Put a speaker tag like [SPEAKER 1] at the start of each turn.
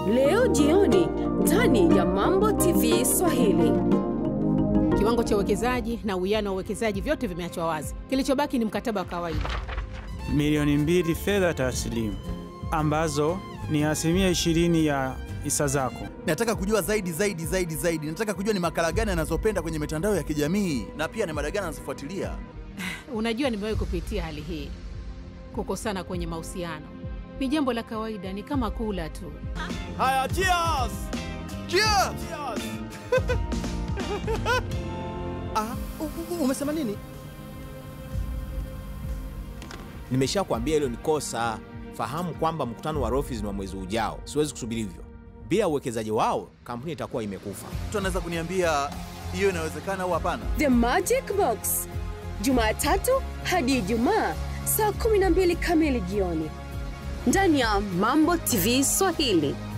[SPEAKER 1] leo jioni ndani ya Mambo TV Swahili.
[SPEAKER 2] Kiwango cha uwekezaji na uwiano wa uwekezaji vyote vimeachwa wazi. Kilichobaki ni mkataba wa kawaida.
[SPEAKER 3] Milioni mbili fedha taslimu ambazo ni asilimia ishirini ya hisa zako.
[SPEAKER 4] Nataka kujua zaidi zaidi zaidi zaidi. Nataka kujua ni makala gani anazopenda kwenye mitandao ya kijamii na pia ni mada gani anazofuatilia.
[SPEAKER 2] Unajua, nimewahi kupitia hali hii. Kukosana kwenye mahusiano ni jambo la kawaida, ni kama kula tu.
[SPEAKER 4] Haya, cheers! Cheers!
[SPEAKER 5] Ah, u- u- umesema nini? Nimeshakwambia hilo ni kosa. Fahamu kwamba mkutano wa Rofis ni wa mwezi ujao. Siwezi kusubiri hivyo. Bila uwekezaji wao, kampuni itakuwa imekufa.
[SPEAKER 4] Mtu anaweza kuniambia hiyo inawezekana au hapana?
[SPEAKER 1] The Magic Box, Jumatatu hadi Ijumaa saa 12 kamili jioni ndani ya Mambo TV Swahili.